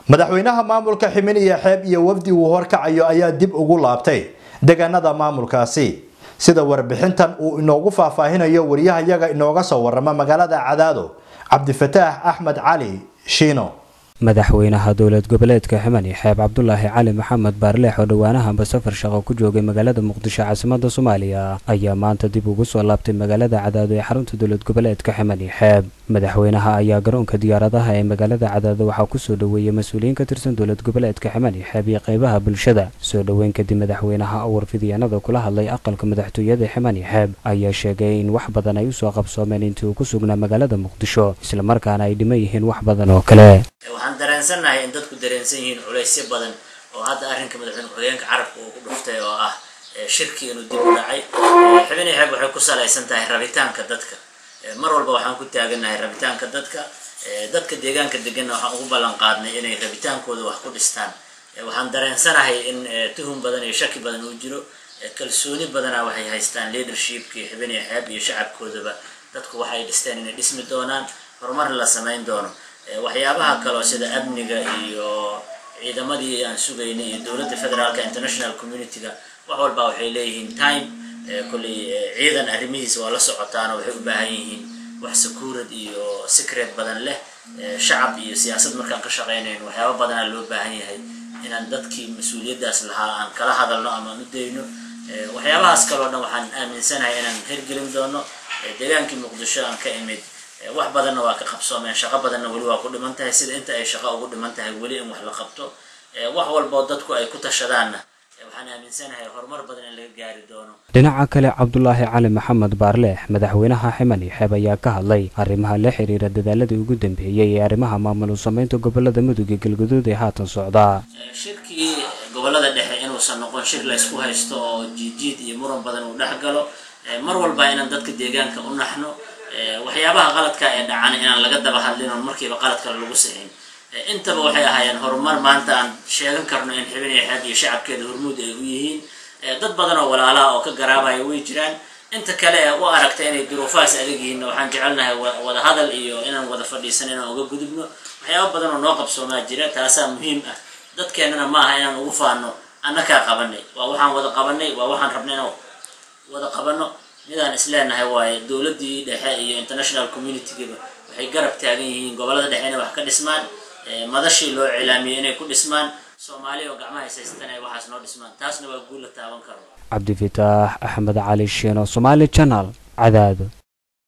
madaxweynaha maamulka ximiniya xeeb iyo wafdi uu horkacayo ayaa dib ugu laabtay deegaanada maamulkaasi sida warbixintan uu inoogu faahfaahinayo wariyahayaga inooga soo warama magaalada cadaado cabdifataax axmed cali shiino madaxweynaha dowlad goboleedka ximani xeeb cabdulaahi cali maxamed baarleex oo dhowaanahanba safar shaqo ku joogay magaalada muqdisho caasimada soomaaliya ayaa maanta dib ugu soo laabtay magaalada cadaado ee xarunta dowlad goboleedka ximani xeeb madaxweynaha ayaa garoonka diyaaradaha ee magaalada cadaado waxaa kusoo dhoweeyey mas-uuliyiin ka tirsan dowlad goboleedka ximani xeeb iyo qeybaha bulshada soo dhoweyn kadib madaxweynaha oo warfidyaanada kula hadlay aqalka madaxtooyada ximani xeeb ayaa sheegay in wax badan ay usoo qabsoomeen intii uu ku sugnaa magaalada muqdisho islamarkaana ay dhiman yihiin wax badan oo kale waxaan dareensannahay in dadku dareensan yihiin culaysyo badan oo hadda arrinka madaxweyne ku-xigeenka carabka uu ku dhuftay oo ah shirkii inuu dib u dhacay xubin xeeb waxay ku salaysan tahay rabitaanka dadka mar walba waxaan ku taagannahay rabitaanka dadka dadka deegaanka deganna waxaan ugu ballan qaadnay inay rabitaankooda wax ku dhistaan waxaan dareensanahay in tuhum badan iyo shaki badan uu jiro kalsooni badana waxay haystaan leadershipkii xubin xeeb iyo shacabkoodaba dadku waxay dhisteen inay dhismi doonaan horumar la samayn doono waxyaabaha kaleo sida amniga iyo ciidamadii aan sugaynay iyo dowladda federaalka international community-ga wax walba waxay leeyihiin time kolley ciidan arrimihiisa waa la socotaano waxay u baahan yihiin wax sakuurad iyo secret badan leh shacab iyo siyaasad markaan ka shaqaynayn waxyaaba badanaa loo baahan yahay inaan dadkii mas-uuliyaddaas lahaa aan kala hadalno ama aan u dayno waxyaabahaas kaleo dhan waxaan aaminsanahay inaan hirgelin doono deegaankii muqdisho aan ka imid wax badanna waa ka qabsoomeen shaqo badanna weli waa ku dhiman tahay sida inta ay shaqo ugu dhiman tahay weli in wax la qabto wax walboo dadku ay ku tashadaanna waxaan aaminsanahay horumar badan in laga gaari doono dhinaca kale cabdulaahi cali maxamed baarleex madaxweynaha ximani xeeb ayaa ka hadlay arrimaha la xiriira dadaaladii ugu dambeeyey ee arrimaha maamul samaynta gobolada mudug iyo galguduud ee haatan socdaa shirkii gobolada dhexe inuusan noqon shir laysku haysto oo jiidjiid iyo muran badan uu dhex galo mar walba inaan dadka deegaanka u naxno waxyaabaha qaladka ee dhacana inaan laga daba hadlin oo markiiba qalad kale lagu sixin intaba waxay ahaayeen horumar maanta aan sheegan karno in xibin iyo xeeb iyo shacabkeeda hormuud ay u yihiin dad badan oo walaalaha oo ka garaabaya way jiraan inta kale ee u aragta inay duruufahaas adag yihiin waxaan jecelnahay wada hadal iyo inaan wada fadhiisan inaan uga gudubno waxyaaba badan oo noo qabsoomaa jira taasaa muhiim ah dadkeennana ma aha inaan ugu faano annakaa qabanay waa waxaan wada qabanay waa waxaan rabnay inaan wada qabano midaan isleenahay waaye dowladdii dhexe iyo international community-gaba waxay garab taagan yihiin gobolada dhexe inay wax ka dhismaan madashii loo cilaamiyey inay ku dhismaan soomaaliya oo gacmaha haysaysataan ay waxaas noo dhismaan taasna waa guul la taaban karo cabdifitaax axmed cali shiino somaali janal cadaado